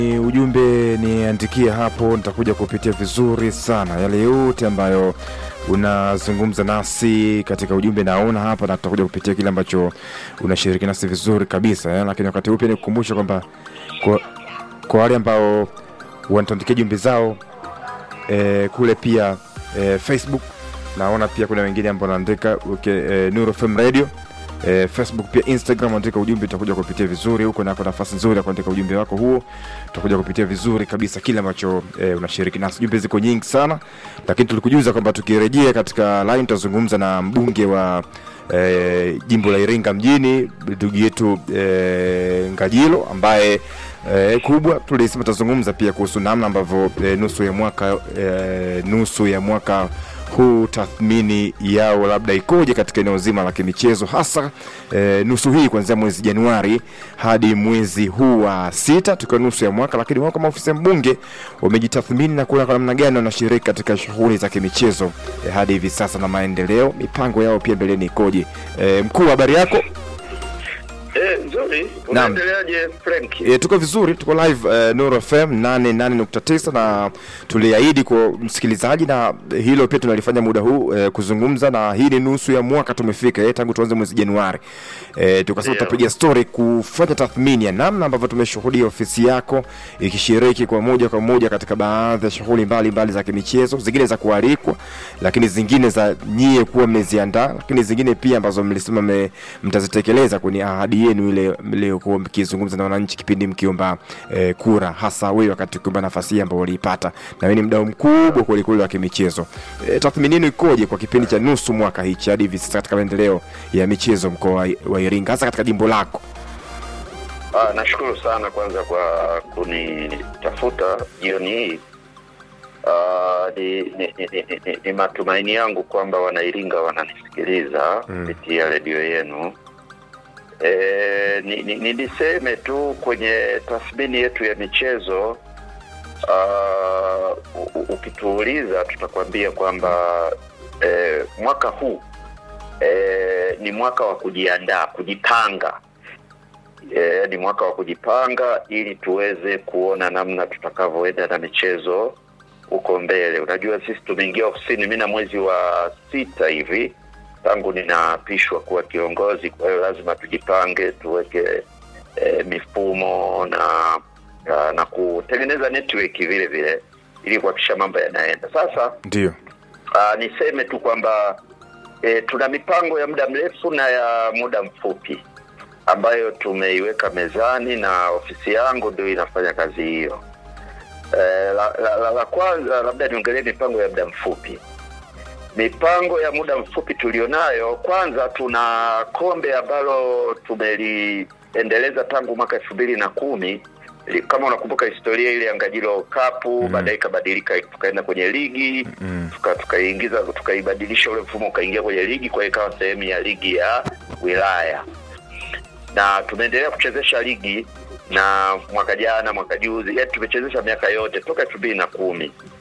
Ni ujumbe niandikie hapo, nitakuja kupitia vizuri sana yale yote ambayo unazungumza nasi katika ujumbe naona hapa, na tutakuja kupitia kile ambacho unashiriki nasi vizuri kabisa eh. Lakini wakati huu pia nikukumbusha kwamba kwa, kwa wale ambao wanatuandikia jumbe zao eh, kule pia eh, Facebook naona pia kuna wengine ambao wanaandika okay, eh, Nuru FM Radio eh, Facebook pia Instagram, andika ujumbe, utakuja kupitia vizuri huko, nako nafasi nzuri ya kuandika ujumbe wako huo, utakuja kupitia vizuri kabisa kile ambacho eh, unashiriki nasi. Jumbe ziko nyingi sana, lakini tulikujuza kwamba tukirejea katika line tutazungumza na mbunge wa eh, jimbo la Iringa mjini ndugu yetu eh, Ngajilo ambaye eh, kubwa tulisema tutazungumza pia kuhusu namna ambavyo eh, nusu ya mwaka eh, nusu ya mwaka huu tathmini yao labda ikoje katika eneo zima la kimichezo hasa e, nusu hii kuanzia mwezi Januari hadi mwezi huu wa sita tukiwa nusu ya mwaka, lakini wao kama ofisi ya mbunge wamejitathmini na kuona kwa namna gani wanashiriki katika shughuli za kimichezo e, hadi hivi sasa na maendeleo, mipango yao pia mbeleni ikoje. E, mkuu, habari yako? Eh, nzuri. Unaendeleaje Frank? E, tuko vizuri, tuko live uh, Nuru FM 88.9 na tuliahidi kwa msikilizaji, na hilo pia tunalifanya muda huu uh, kuzungumza, na hii ni nusu ya mwaka tumefika, eh, tangu tuanze mwezi Januari. E, tukasema Ndio. tutapiga story kufanya tathmini ya namna ambavyo tumeshuhudia ofisi yako ikishiriki kwa moja kwa moja katika baadhi ya shughuli mbalimbali za kimichezo, zingine za kualikwa, lakini zingine za nyie kuwa mmeziandaa, lakini zingine pia ambazo mlisema me- mtazitekeleza kwenye ahadi yenu ile mliokuwa mkizungumza na wananchi kipindi mkiomba eh, kura, hasa wewe wakati ukiomba nafasi hii ambayo uliipata, na wewe ni mdau mkubwa kwelikweli wa kimichezo. E, tathmini yenu ikoje kwa kipindi cha nusu mwaka hichi hadi hivi sasa katika maendeleo ya michezo mkoa wa- wa Iringa, hasa katika jimbo lako? Ah, nashukuru sana kwanza kwa kunitafuta jioni hii. Ah, ni, ni, ni, ni, ni, ni matumaini yangu kwamba wanairinga wananisikiliza Mm. kupitia redio yenu. E, ni, ni, ni niseme tu kwenye tathmini yetu ya michezo ah, u- u- ukituuliza tutakwambia kwamba e, mwaka huu e, ni mwaka wa kujiandaa, kujipanga e, ni mwaka wa kujipanga ili tuweze kuona namna tutakavyoenda na michezo huko mbele. Unajua, sisi tumeingia ofisini mi na mwezi wa sita hivi tangu ninaapishwa kuwa kiongozi. Kwa hiyo lazima tujipange, tuweke e, mifumo na na, na kutengeneza network vile vile ili kuhakikisha mambo yanaenda. Sasa Ndio. uh, niseme tu kwamba e, tuna mipango ya muda mrefu na ya muda mfupi ambayo tumeiweka mezani na ofisi yangu ndio inafanya kazi hiyo. E, la, la, la, la kwanza labda niongelee mipango ya muda mfupi. Mipango ya muda mfupi tulionayo, kwanza tuna kombe ambalo tumeliendeleza tangu mwaka elfu mbili na kumi Li- kama unakumbuka historia ile ya Ngajilo Cup Mm. baadaye ikabadilika tukaenda kwenye ligi Mm. tuka- tukaingiza tukaibadilisha ule mfumo ukaingia kwenye ligi kwa hiyo ikawa sehemu ya ligi ya wilaya na tumeendelea kuchezesha ligi na mwaka jana mwaka juzi yani tumechezesha miaka yote toka elfu mbili na kumi